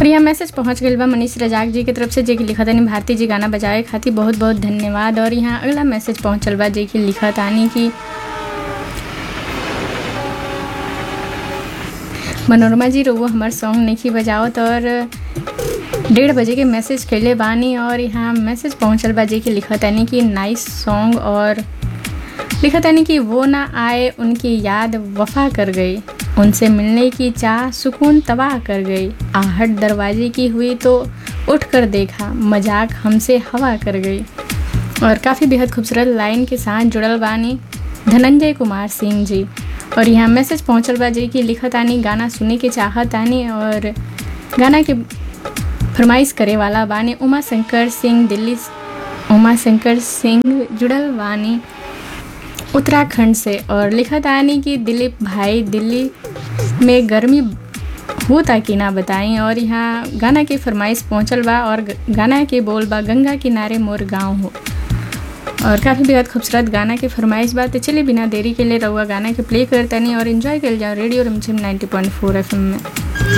और यहाँ मैसेज पहुँच गई बा मनीष रजाक जी की तरफ से जे कि लिखत आनी भारती जी गाना बजाए खातिर बहुत बहुत धन्यवाद और यहाँ अगला मैसेज पहुँचल बा जे कि लिखत आनी कि मनोरमा जी रोवो हमार सॉन्ग नहीं बजावत और डेढ़ बजे के मैसेज कैले बानी और यहाँ मैसेज पहुँचल बा जे कि लिखत आनी कि नाइस सॉन्ग और लिखत आनी कि वो ना आए उनकी याद वफा कर गई उनसे मिलने की चाह सुकून तबाह कर गई आहट दरवाजे की हुई तो उठ कर देखा मजाक हमसे हवा कर गई और काफ़ी बेहद खूबसूरत लाइन के साथ जुड़ल बानी धनंजय कुमार सिंह जी और यहाँ मैसेज पहुँचल बा जी कि लिखत आनी गाना सुने के चाहत आनी और गाना के फरमाइश करे वाला बानी उमा शंकर सिंह दिल्ली उमा शंकर सिंह जुड़ल बानी उत्तराखंड से और लिखत आनी कि दिलीप भाई दिल्ली में गर्मी होता कि ना बताई और यहाँ गाना के फरमाइश पहुँचल बा और गाना के बोल बा गंगा किनारे मोर गांव हो और काफ़ी बेहद खूबसूरत गाना के फरमाइश बा तो चलिए बिना देरी के लिए रहुआ गाना के प्ले करतनी और इन्जॉय कर जाओ रेडियो रमझिम 90.4 एफएम में